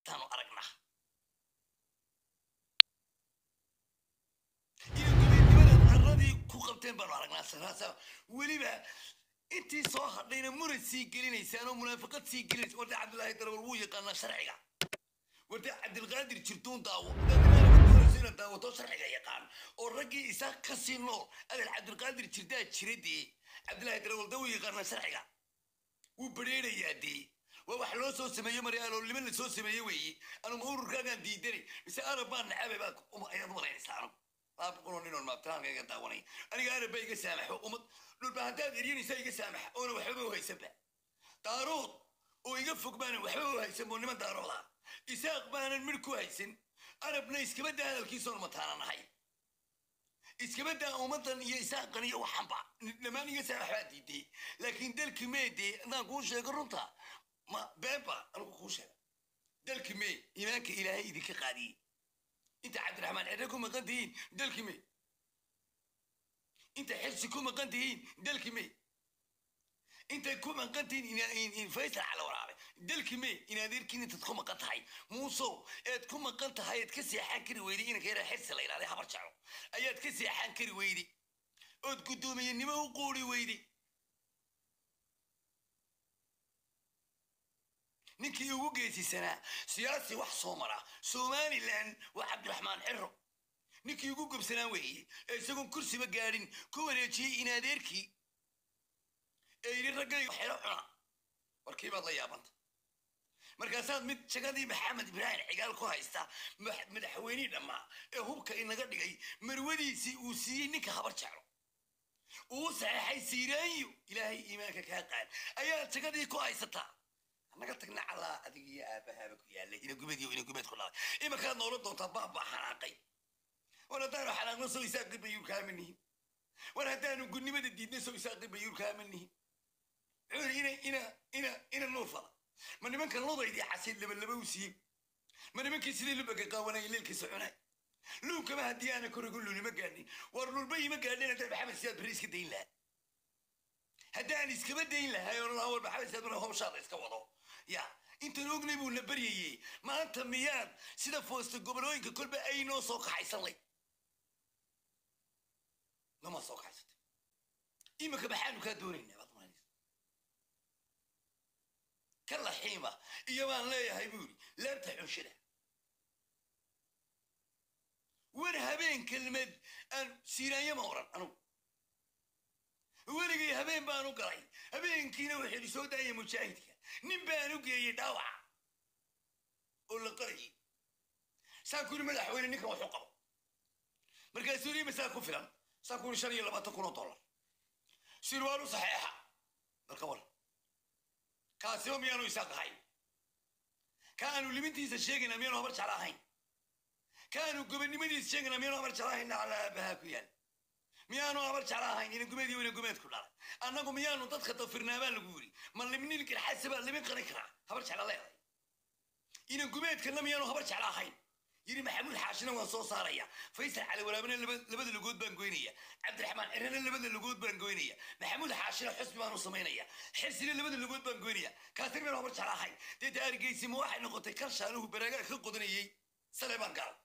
taanu aragnaa iyo gobonimada arradii ku qabteen baanu aragnaa saraasa weliba intii soo hadhayna murad sii gelinaysaan oo munaafiqad sii gelinaysa warda cabdilaahi darawal wuu yaqaanaa sharciga warda cabdilqaadir jirtuun daawo doonaysa inaad daawato sharciga yaqaan oo raggii isaa ka sii nool adal cabdilqaadir jirdaa jira dee cabdilaahi darawal da wuu yaqaanaa sharciga wuu badheerayaa dee waa wax loo soo sameeyo maryaaloolnimo la soo sameeye weeye anuma ururkaagaan diidanay mise arab baan nacabe baa ayaad malaynaysaa anu laba boqoloo nin oon maabtiraanka iga daawanay aniga arab baa iga saamaxo umad dhulba haddaad eryanaysaa iga saamaxa oona waxbaba u haysanba daarood oo iga fog baanan waxbaba u haysan boo niman daarooda isaaq baanan midh ku haysan arabna iskaba daa hadalkiisoon mataana nahay iskaba daa ummadan iyo isaaqan iyo waxanba dhammaan iga saamax baa diiday laakiin dalki meede haddaan kuu sheego runta ma beeba anigu kuu sheega dalki mee iimaanka ilaahay idinka qaadiyey inta cabdiraxmaan cere ku maqan tihiin dalki mee inta xirsi ku maqan tihiin dalki mee intay ku maqan tihiin faysal cala waraabe dalki mee in adeerkiin intaad ku maqan tahay muusow eed ku maqan tahay eed ka seexan kari weyday inanka yaraa xirsi la yidhahday habar jeclo ayaad ka seexan kari weyday ood guddoomiyenimo u quuri weyday ninkii ugu geesisanaa siyaasi wax soo mara somalilan waa cabdiraxmaan xero ninkii ugu gobsanaa weeye ee isagoon kursiba gaadhin ku wareejiyey in adeerkii ee yidhi raggayga xero cuna warkii baad la yaabanta markaasaad mid jagadii maxamed ibraahim cigaal ku haysta madaxweynihii dhammaa ee hubka inaga dhigay marwadiisii uu siiyey ninka habar jeclo uu saxeexay siiraanyo ilaahay iimaanka kaa qaad ayaad jagadii ku haysataa naga tagna calaa adig iyo aabahaaba ku yaallay ina gubad iyo ina gubad ku dhalay imankaad noola doontaa baabaa xanaaqay war haddaanu xanaaqno soo isaaqi bayuur kaama nihin war haddaanu gudnimada diidna soo isaaqi bayuur kaama nihin cuur ina ina ina ina nuur fala ma nimankan lodaydii casiid labalaba u siiyey ma nimankii sidii lubaga qaawanaya leelkiisa cunay luubkama haddii aana korigu lulima gaadhin war lulba ima gaadhin haddaan maxamed siyaad bari iska dayn lahaa haddaan iskaba dayn lahay oo lahaa war maxamed siyaad bari hawshaada iska wado ya intan ognay buu na baryayey maanta miyaad sida foosta gobolooyinka kolba ay noo soo kaxaysanlay nama soo kaxaysatay iminka maxaanu kaa doonaynaa baad maanaysa ka laxiima iyo baan leeyahay buu yidhi laabta xunshada war habeen kelmad aan siiraanya ma oran anugu weligay habeen baanu galay habeenkiina wuxuu idhi soo daaya mujaahidka nin baan u geeyey dhaawaca oo la qarayay saan ku yidhi madaxweyne ninkan waxu qabo markaasuu yidhi masaa ku filan saan ku yidhi shan iyo labaatan kun oo dollar sirwaalu saxeexa dalka war kaasiba miyaanu isaaq ahayn ka aanu limintiisa sheegayna miyaanu habar jecla ahayn ka aanu gobonnimadiisa sheegayna miyaanu habar jecla ahayn calaa aabahaa ku yaal miyaanu habar jecla ahayn ina gumeediyo ina gumeedku dhalay annagu miyaanu dadka dafirnaabaa lagu yidhi ma limnin garxasabaa limin qarin karaa habar jecla leedahay ina gumeedkana miyaanu habar jecla ahayn yidhi maxamuud xaashina waan soo saaraya faysal cali walaabana labada lugood baan goynaya cabdiraxmaan cirana labada lugood baan goynaya maxamuud xaashina xusbi baanu samaynaya xirsina labada lugood baan goynaya kaasina miyaanu habar jecla ahayn dee daargeysi ma waxay noqotay kan shaanuhu baraagaa ka qodanayey sale baan gaal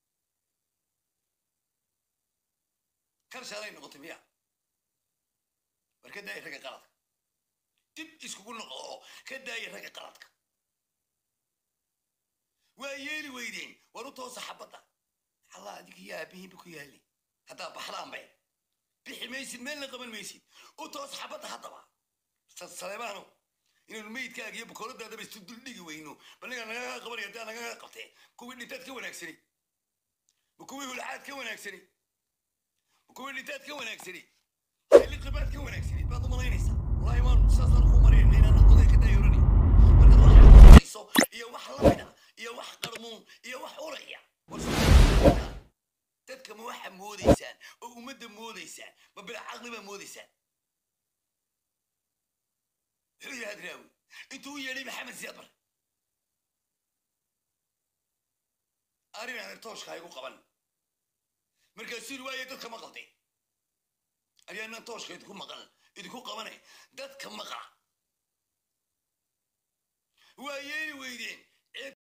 karshaanay noqotay miya war ka daaya ragga qaladka dib iskugu noqdo oo ka daaya ragga qaladka waa yeeli weydeen war u toosa xabadda allah adig iyo aabihiinba ku yaallay haddaa baxdaan bay bixi maysid meelna qaban maysid u toos xabadda haddaba saleemaano inaanu meydkaaga iyo bukooladaadaba isu duldhigi weyno balniga nagaga qabanaya haddaa nagaga qabtee kuwii dhintaad ka wanaagsani ma kuwii hulcaad ka wanaagsani kuwii dhintaad ka wanaagsani liqibaad ka wanaagsani baad u malaynaysaa wallaahi waan saasaan ku marinayna inaan oday ka daayorani markaad wax hayso iyo wax lamida iyo wax qarmuun iyo wax uraya dadka ma waxa moodaysaan oo ummadda moodaysaan ma bila caqli baa moodaysaan muxuu yidhi hadraawi intuu u yeedhay maxamed siyaad bar arrin aan tooshka haygu qaban markaasuu yidhi waaye dadka ma qalday ayaanaan tooshka idinku maqan idinku qabanay dadka maqla waa yeeli weydeen